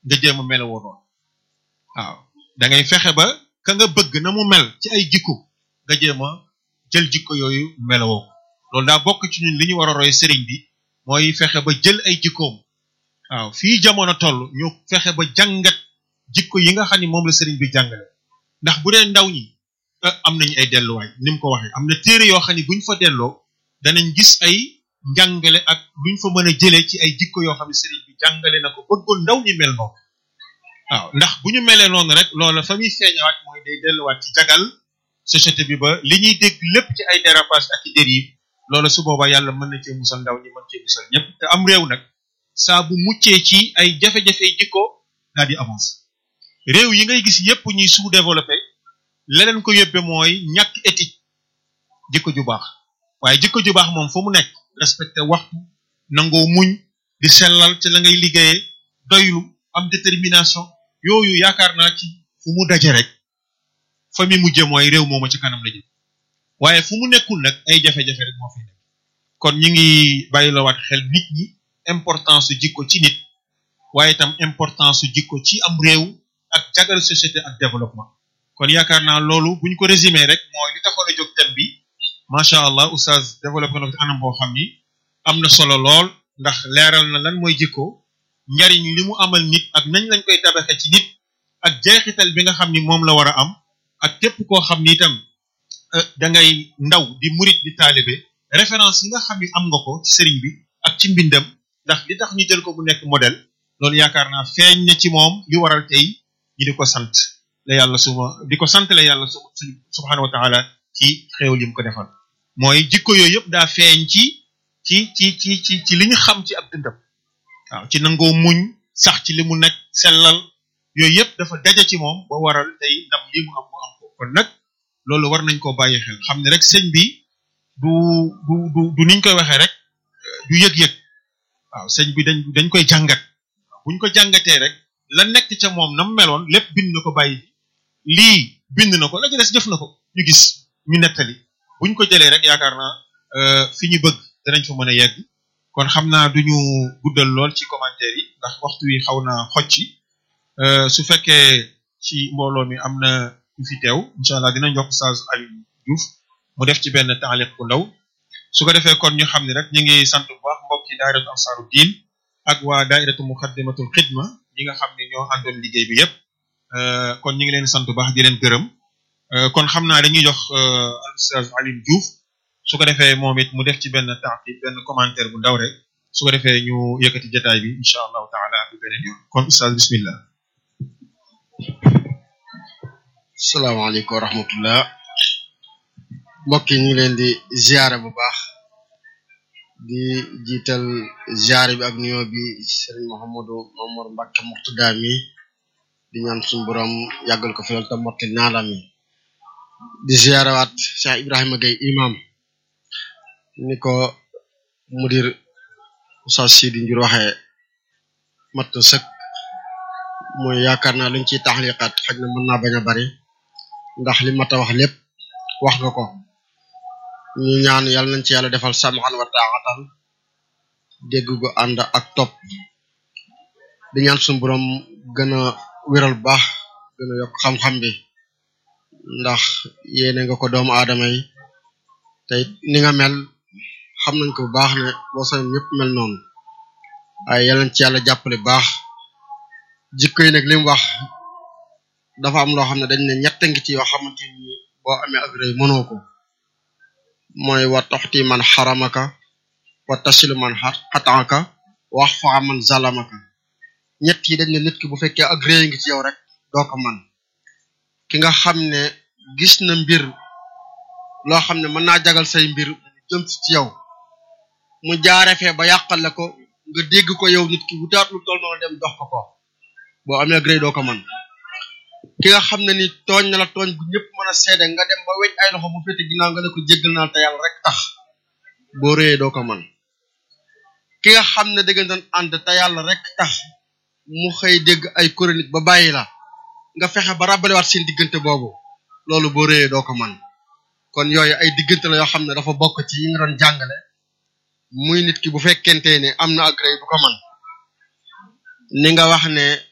nga jéem a melowoo noonu waaw da ngay fexe ba ka nga bëgg na mu mel ci ay jikko nga jéem a jël jikko yooyu melowoo loolu daa bokk ci ñun li ñu war a roy sëriñ bi mooy fexe ba jël ay jikkoom waaw fii jamono toll ñu fexe ba jàngat jikko yi nga xam ni moom la sëriñ bi jàngale ndax bu dee ndaw ñi am nañu ay delluwaay ni mu ko waxee am na téere yoo xam ne buñ fa delloo danañ gis ay njàngale ak luñ fa mën a jëlee ci ay jikko yoo xam ne sëriñ bi jàngale na ko bëggoon ndaw ñi mel noonu waaw ndax bu ñu melee noonu rek loola fa muy feeñawaat mooy day delluwaat ci jagal société bi ba li ñuy dégg lépp ci ay dérapage ak i dérive loola su boobaa yàlla mën na cee musal ndaw ñi mën cee musal ñëpp te am réew nag saa bu muccee ci ay jafe-jafe jikko daal di avancé réew yi ngay gis yépp ñuy sous-développé leneen ko yóbbe mooy ñàkk éthique jikko ju baax waaye jikko ju baax moom fu mu nekk respecté waxtu nangoo muñ di sellal ci la ngay liggéeyee doylu am détermination yooyu yaakaar naa ci fu mu daje rek fa mi mujje mooy réew mooma ci kanam la jëm waaye fu mu nekkul nag ay jafe-jafe rek moo fi nekk kon ñu ngi bàyyilawaat xel nit ñi importance su jikko ci nit waaye itam importance su jikko ci am réew ak jagal société ak développement kon yaakaar naa loolu buñ ko résumé rek mooy li taxoon a jóg thème bi macha allah oustaz développé na ko ci anam boo xam ni am na solo lool ndax leeral na lan mooy jikko njariñ li mu amal nit ak nañ lañ koy tabaxe ci nit ak jeexital bi nga xam ni moom la war a am ak képp koo xam ni itam da ngay ndaw di murit di taalibe référence yi nga xam ni am nga ko ci sëriñ bi ak ci mbindam ndax li tax ñu jël ko bu nekk modèle loolu yaakaar naa feeñ na ci moom li waral tey ñi di ko sant la yàlla suma di ko sant la yàlla su subhanahu wa taala ci xéewal yi mu ko defal mooy jikko yooyu yëpp daa feeñ ci ci ci ci ci ci li ñu xam ci ab dundam waaw ci nangoo muñ sax ci li mu nekk sellal yooyu yëpp dafa daje ci moom ba waral tey ndam li mu am mu am ko kon nag loolu war nañ koo bàyyi xel xam ne rek sëñ bi du du du du niñ koy waxee rek du yëg-yëg waaw sëñ bi dañ dañ koy jàngat buñ ko jàngatee rek la nekk ca moom na mu meloon lépp bind na ko bàyyi lii bind na ko la ca des def na ko ñu gis ñu nettali buñ ko jëlee rek yaakaar naa fi ñu bëgg danañ fa mën a yegg kon xam naa duñu guddal lool ci commentaire yi ndax waxtu wi xaw na xocci su fekkee ci mbooloo mi am na ñu fi teew incha allah dinañ jox Oustaz Aliou Diouf mu def ci benn taaliq bu ndaw su ko defee kon ñu xam ne rek ñu ngi sant bu baax mbokki daayiratu ansaaru diin ak waa daayiratu muxaddamatul xidma ñi nga xam ne ñoo àndoon liggéey bi yépp kon ñu ngi leen sant bu baax di leen gërëm kon xam naa dañuy jox Oustaz Aliou Diouf su ko defee moom it mu def ci benn taaqib benn commentaire bu ndaw rek su ko defee ñu yëkkati jotaay bi incha allahu taala bi beneen yoon kon Oustaz bismillah salaamaaleykum wa rahmatullah mbokk yi ñu ngi leen di ziare bu baax di jiital ziare bi ak nuyoo bi Serigne Mouhamadou Mamour Mbacke Mourtada mi di ñaan suñu borom yàggal ko fi lool te motti naalam yi di ziare waat Cheikh Ibrahima Gueye imam ni ko mudir Oustaz Sidi Ndiour waxee mat sëkk mooy yaakaar naa luñ ciy taxliqaat xaj na mën naa bañ a bari ndax li mat a wax lépp wax nga ko ñu ñaan yàlla nañ ci yàlla defal samxan wa taaxatan dégg gu ànd ak topp di ñaan suñu borom gën a wéral baax gën a yokk xam-xam bi ndax yéene nga ko doomu aadama yi te ni nga mel xam nañ ko bu baax ne boo sañ ñëpp mel noonu waaye yàlla nañ ci yàlla jàppale baax jikko yi nag li mu wax dafa am loo xam ne dañ ne ñett ngi ci yoo xamante ni boo amee ak rëy mënoo ko mooy wa toxti man xaramaka wa tasilu man xataaka wax fa man zalamaka ñett yi dañ ne nit ki bu fekkee ak rëy ngi ci yow rek doo ko man ki nga xam ne gis na mbir loo xam ne mën naa jagal say mbir jëm ci yow mu jaare fee ba yàqal la ko nga dégg ko yow nit ki wutaat lu toll noonu dem dox ko ko boo amee ak rëy doo ko man ki nga xam ne ni tooñ na la tooñ bu ñëpp mën a seede nga dem ba weñ ay loxo bu féete ginnaaw nga ne ko jéggal naa te yàlla rek tax boo rëyee doo ko man ki nga xam ne dëgg doon ànd te yàlla rek tax mu xëy dégg ay chronique ba bàyyi la nga fexe ba rabalewaat seen diggante boobu loolu boo rëyee doo ko man kon yooyu ay diggante la yoo xam ne dafa bokk ci yi nga doon jàngale muy nit ki bu fekkente ne am na ak rëy du ko man ni nga wax ne